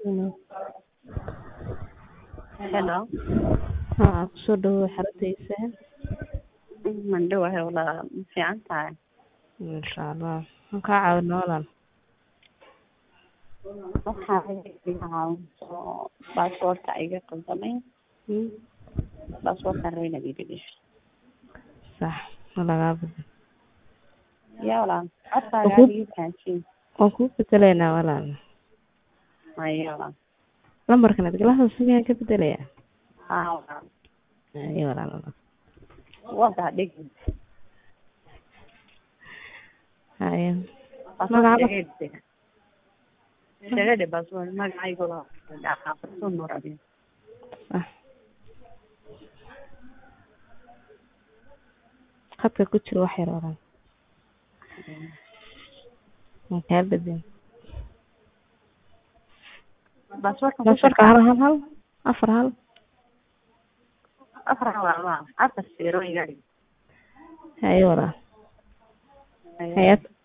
Hello. Hello. Haa, kusoo dhawow xarunta Mandhawahay walaal ma fiican tahay Insha Allah. Waan kaa caawinaa walaal. waxaa iga caawinso baasaboorka iga qaldamay Hmm? baasaboorkaan rabay inaad iiga dhigto Sax, ma lagaa badin. yaa walaal codkaaga Uhu. aad iga fahansiin Waan kuu bedelaynaa walaal. maya walaal Lambarkan aad galaha sigaan ka bedelayaa. haa walaal Ayo walaal walaal. wadaa dhig Haye. baasaboorka Magaca iga dhig iskaga dhig baasaboor magacayga waa xaafadsun nur abi sax. Khadka ku jiro wax yar walaal. Waan kaa badin. baasaboorka Baasaboorka hal hal hal afar hal. afar walaal afar siro iga dhig Haye walaal. Maya. Hayaat